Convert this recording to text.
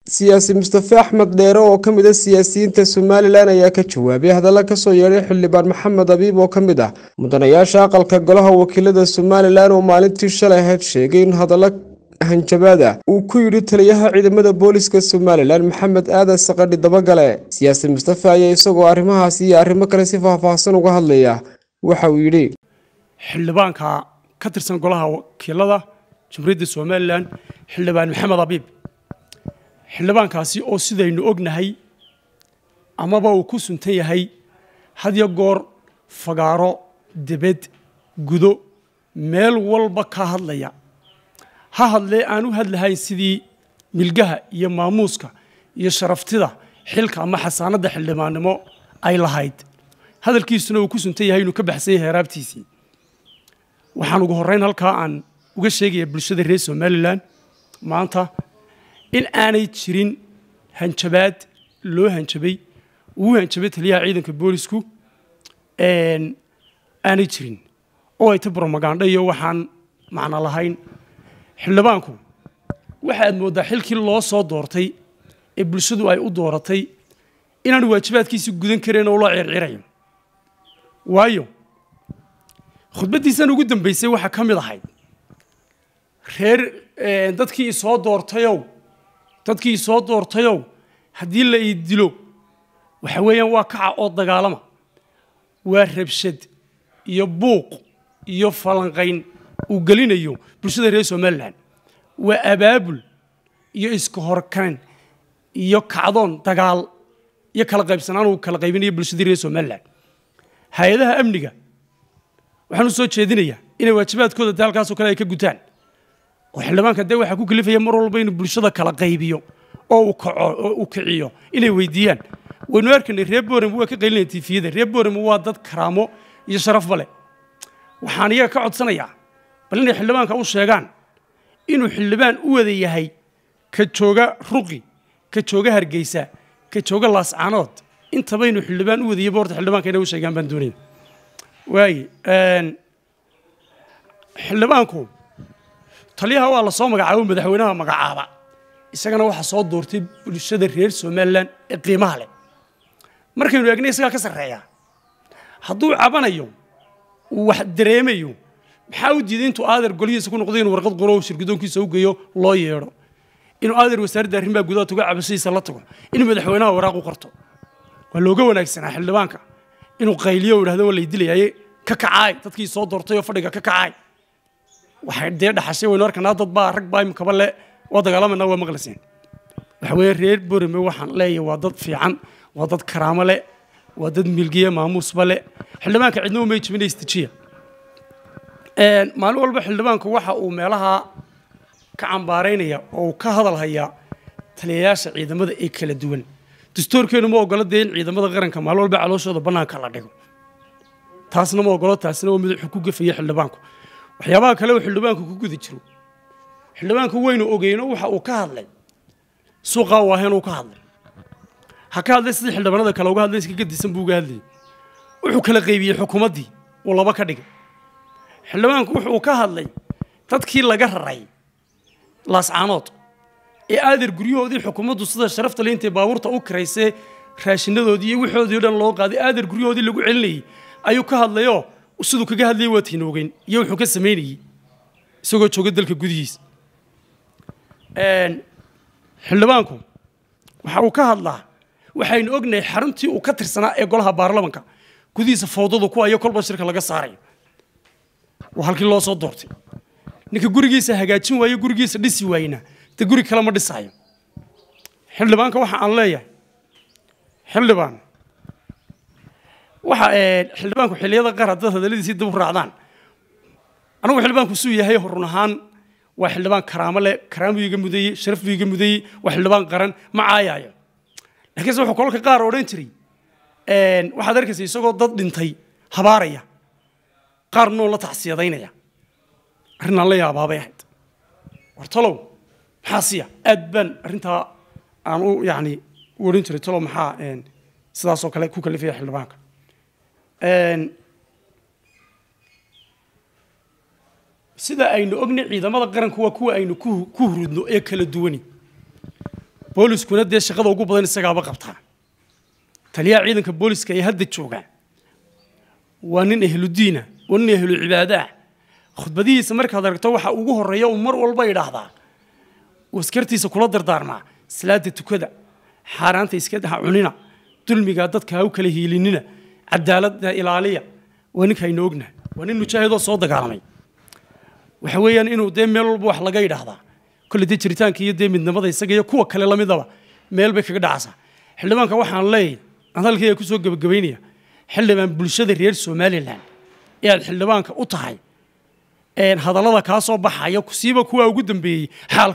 siyaasi mustafe axmed dheere oo ka mid a siyaasiyiinta somalilan ayaa ka jawaabay hadalla kasoo yeedhay xildhibaan maxamed abiib oo ka mid ah mudanayaasha aqalka golaha wakiilada somalilan oo maalintii shalay ahayd sheegay in hadallo hanjabaada uu ku yidhi taliyaha ciidamada booliska somalilan maxamed aadan saqadhi dabagale siyaasi mustafe ayaa isagoo arrimahaasi iyo arrimo kale si faahfaahsan uga hadlaya waxa uu yidhi xildhibaanka ka tirsan golaha wakiilada jamhuuriyadda somalilan xildhibaan maxamed abiib xildhibaankaasi oo sidaynu ognahay amaba uu ku suntan yahay hadyo goor fagaaro debed gudo meel walba ka hadlaya ha hadlee aan u hadlahayn sidii milgaha iyo maamuuska iyo sharaftida xilka ama xasaanadda xildhibaannimo ay lahayd hadalkiisuna uu ku suntan yahay inuu ka baxsan yahay heraabtiisii waxaan ugu horrayn halkaa aan uga sheegaya bulshada reer somalilan maanta in aanay jirin hanjabaad loo hanjabay uu hanjabay taliyaha ciidanka boolisku aanay jirin oo ay ta bromagandho iyo waxaan macno lahayn xildhibaanku waxaad mooddaa xilkii loo soo doortay ee bulshadu ay u dooratay inaanu waajibaadkiisii gudan kareen oo loo circirayo waayo khudbaddiisan ugu dambaysay waxaa ka mid ahayd reer dadkii isoo doortayow dadkii isoo doortayow haddii la ii dilo waxa weeyaan waa kaca oo dagaalama waa rabshad iyo buuq iyo falanqayn uu gelinayo bulshada reer somalilan waa abaabul iyo iska horkayn iyo kacdoon dagaal iyo kala qaybsanaan uu kala qaybinayo bulshadii reer somalilan hay-adaha amniga waxaan u soo jeedinayaa inay waajibaadkooda dee halkaasoo kale ay ka gutaan oo xildhibaanka dee waxaa ku kalifaya mar walba inuu bulshada kala qaybiyo oo uu kaco oo uu kiciyo inay weydiiyaan waynu arkaynay reer boorem waa ka qaylinaya tifiyada reer boorem waa dad karaamo iyo sharafba leh waxaan iyaga ka codsanayaa bal inay xildhibaanka u sheegaan inuu xildhibaan u wada yahay ka jooga ruqi ka jooga hargeysa ka jooga laascaanood intaba inuu xildhibaan u wadayaba horta xildhibaanka inay u sheegaan baan doonaya waaye xildhibaanku taliyaha waa la soo magacaabo madaxweynaha magacaaba isagana waxaa soo doortay bulshada reer somalilan ee qiimaha leh markaynu eegnay isagaa ka sarreeya hadduu cabanayo uu wax dareemayo maxaa u diiday intuu aadeer golihiisa ku noqday inuu warqad qoro shirgudoonkiisa u geeyo loo yeedho inuu aadeer wasaaradda arrimaha gudaha tuga cabashadiisa la tago inuu madaxweynaha waraaq u qorto waa looga wanaagsanaa xildhibaanka inuu qayliyo u idhahdo waa lay dilayaye ka kacaay dadkii soo doortay oo fadhiga ka kacaay waxay dee dhaxashay waynu arkanaa dad baa rag baa imikaba le waa dagaalamayna waa maqlayseen waxa weeye reer borame waxaan leeyahay waa dad fiican waa dad karaamo leh waa dad milgiya maamuusba leh xildhibaanka cidna umay jibina istijiya maalin walba xildhibaanku waxa uu meelaha ka cambaaraynaya oo uu ka hadal hayaa taliyayaasha ciidamada ee kala duwan dastuurkeenu ma ogolo dee in ciidamada qaranka maalin walba calooshooda bannaanka la dhigo taasna ma ogolo taasina waa mid wuxuu ku gafaya xildhibaanku waxyaabaha kale uu xildhibaanku ku guda jiro xildhibaanku waynu ogeyno waxa uu ka hadlay suuqaa waaheen uu ka hadlay ha ka hadlay sidii xildhibaanada kale uga hadlay iska gadisan buu uga hadlayay wuxuu kala qaybiyey xukuumaddii uu laba ka dhigay xildhibaanku wuxuu ka hadlay dadkii laga raray laascaanood ee aadeer guryahoodii xukuumaddu sida sharafta le intay baabuurta u kiraysee raashinadoodii iyo wixoodii o dhan loo qaaday aadeer guryahoodii lagu celinayay ayuu ka hadlayoo siduu kaga hadlayay waa tiinoogeyn iyo wuxuu ka samaynayey isagoo jooga dalka gudihiisa xildhibaanku waxa uu ka hadlaa waxaynu ognahay xaruntii uu ka tirsanaa ee golaha baarlamanka gudihiisa fowdadu ku ayo kolba shirka laga saarayo waa halkii loo soo doortay ninka gurigiisa hagaajin waayo gurigiisa dhisi waayena dee guri kale ma dhisaayo xildhibaanka waxa aan leeyahay xildhibaan waxa xildhibaanku xilliyada qaar haddaad hadalladiisii dib u raacdaan anigu xildhibaanku suu yahay run ahaan waa xildhibaan karaamo leh karaam buu iga mudayey sharaf buu iga mudayey waa xildhibaan qaran ma caayaayo laakiinse wuxuu kolka qaar odhan jiray waxaad arkaysa isagoo dad dhintay habaaraya qaar noo la tacsiyadaynaya arrinaan la yaabaabay ahayd war talow maxaa siya aad baan arrintaa aan u yacni u odhan jiray talow maxaa sidaasoo kale ku kalifaya xildhibaanka sida aynu ognay ciidamada qaranku waa kuwa aynu ku hurudno ee kala duwani booliskuna dee shaqada ugu badan isagaaba qabtaa taliyaha ciidanka booliska ee hadda jooga waa nin ahludiina waa nin ahlu cibaadaah khudbadihiisa markaad aragto waxa ugu horeeya uu mar walba idhaahdaa uu askartiisa kula dardaarmaa salaada tukada xaaraanta iska daha cunina dulmiga dadka ha u kala hiilinina cadaaladda ilaaliya waa ninka aynu ognahay waa nin mujaahidoo soo dagaalamay waxa weeyaan inuu dee meel walba wax laga idhaahdaa kolle dee jiritaanka iyo dee midnimada isaga iyo kuwa kale lamidaba meel bay kaga dhacaysaa xildhibaanka waxaan leeyahay aan halkayga kusoo gebagabaynaya xildhibaan bulshada reer somalilan ee aad xildhibaanka u tahay hadallada kaa soo baxaya siiba kuwa ugu dambeeyey xaal